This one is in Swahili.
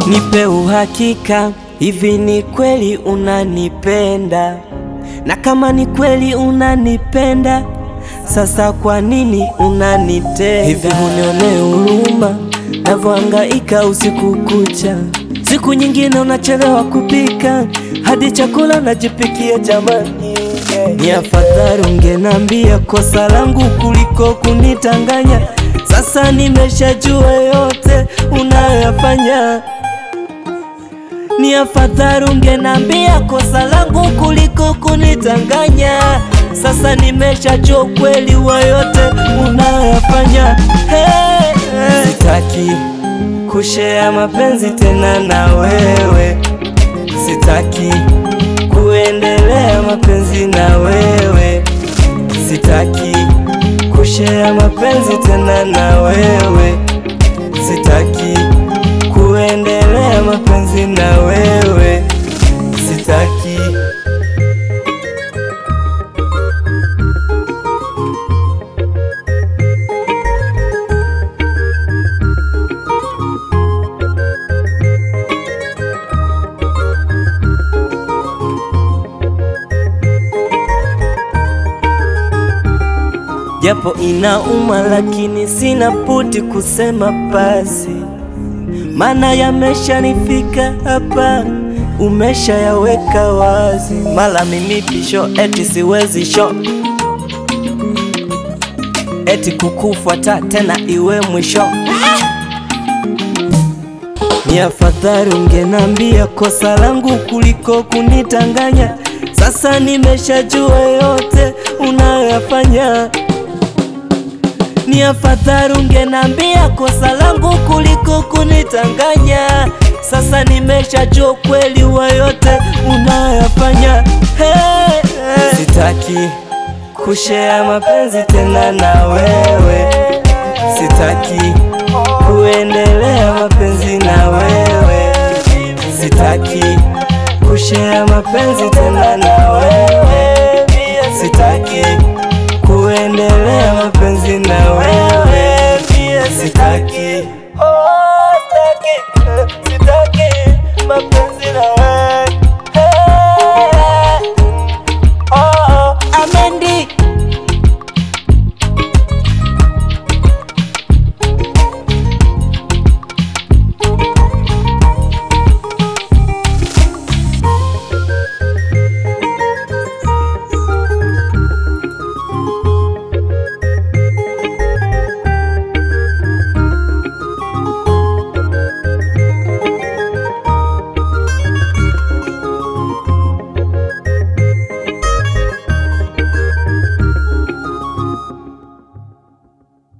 Nipe uhakika, hivi ni kweli unanipenda? Na kama ni kweli unanipenda, sasa kwa nini unanitenda hivi? Unionee huruma navyohangaika usiku kucha, siku nyingine unachelewa kupika hadi chakula unajipikia. Jamani, ni afadhali ungenambia kosa langu kuliko kunitanganya. Sasa nimeshajua yote unayoyafanya ni afadhali ungenambia kosa langu kuliko kunitanganya. Sasa nimeshajua ukweli wa yote unayoyafanya. Hey, hey. Sitaki kushea mapenzi tena na wewe, sitaki kuendelea mapenzi na wewe, sitaki kushea mapenzi tena na wewe, sitaki kuendelea mapenzi na wewe, sitaki. Japo inauma, lakini sina puti kusema basi maana yameshanifika hapa, umeshayaweka wazi. Mala mimi pisho eti siwezi sho, eti kukufuata tena iwe mwisho. Ni afadhali ungenambia kosa langu kuliko kunitanganya. Sasa nimeshajua yote unayoyafanya ni afadhali ungenambia kosa langu kuliko kunitanganya. Sasa nimeshajua ukweli wa yote unayoyafanya. Hey, hey. Sitaki kushea mapenzi tena na wewe, sitaki kuendelea mapenzi na wewe, sitaki kushea mapenzi tena na wewe, sitaki